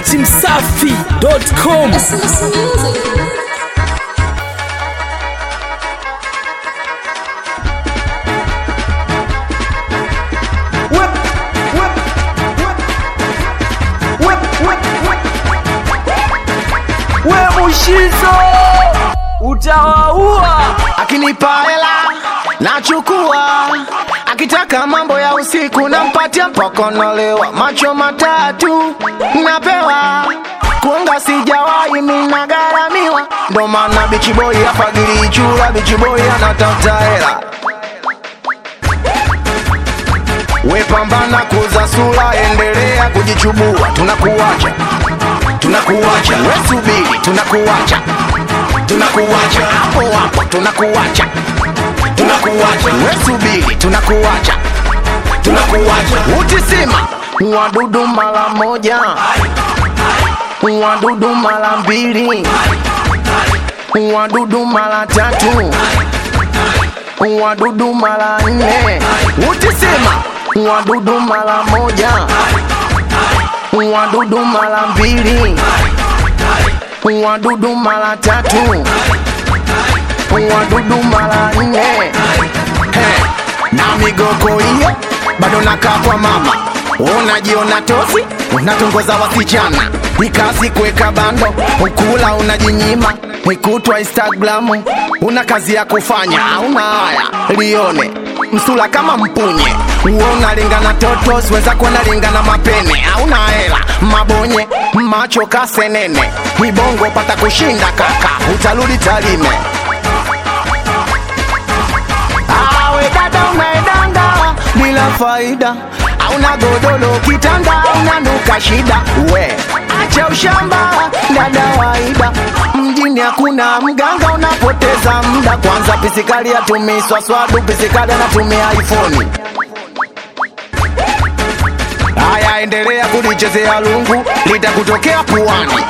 datimsafi.com Christmas music. we mushizo utawaua akinipa hela nachukua, akitaka mambo ya usiku nampatia mpokonolewa, macho matatu napewa kuonga sijawahi mina gharamiwa, ndo maana bichiboi afagili chura, bichiboi anatafuta hela we pambana kuza sura, endelea kujichubua, tunakuacha tunakuacha, we subiri, tunakuacha tunakuacha hapo hapo, tunakuacha tunakuacha, we subiri, tunakuacha tunakuacha, utisima wadudu mara moja, wadudu mara mbili, wadudu mara tatu, wadudu mara nne, utisima wadudu mara moja, wadudu mara mbili wadudu mara tatu, wadudu mara nne. He, na migoko hiyo bado nakaa kwa mama, unajiona tosi, unatongoza wasichana, ikasi kuweka bando, ukula unajinyima, ikutwa Instagramu, una kazi ya kufanya, una haya lione msula kama mpunye uo unalingana toto siweza kuona lingana mapene auna hela mabonye macho kasenene ibongo pata kushinda kaka utarudi talime awe dada unaedanga bila faida auna godolo kitanda unanuka shida we acha ushamba dada waida mjini hakuna mganga unapoteza muda kwanza pisikali atumii swaswadu pisikali anatumia iphone haya endelea kulichezea lungu litakutokea puani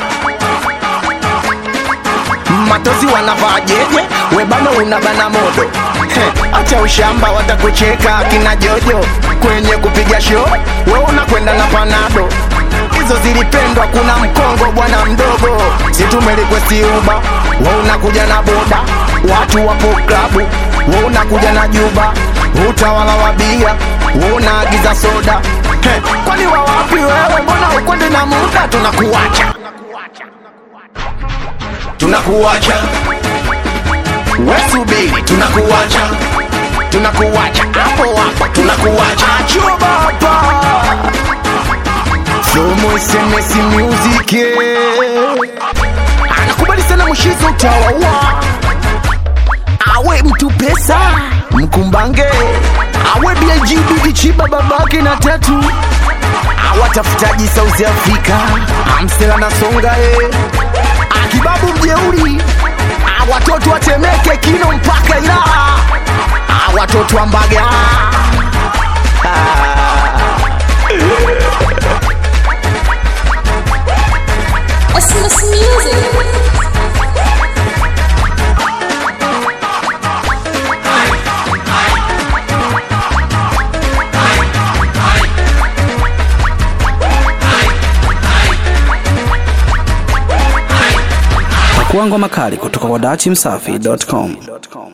matozi wanavaa jeje webano unabana modo He, acha ushamba watakucheka akina jojo kwenye kupiga show we unakwenda na panado hizo zilipendwa kuna mkongo bwana mdogo situmelikwesti uba we unakuja na boda watu wapo klabu we unakuja na juba utawala wa bia we unaagiza soda He, kwani wawapi wewe mbona ukwendi na muda tunakuacha tunakuacha we subiri tunakuacha tunakuacha hapo hapo tunakuacha chuba hapa somo sms music anakubali sana mshizo utawaua awe mtu pesa mkumbange awe big chiba babake na tatu awatafutaji South Africa amsela na songa e akibabu mjeuri awatoto watemeke kino mpaka Ilala awatoto wa Mbaga Christmas music. pakuangwa makali kutoka kwa datimsafi.com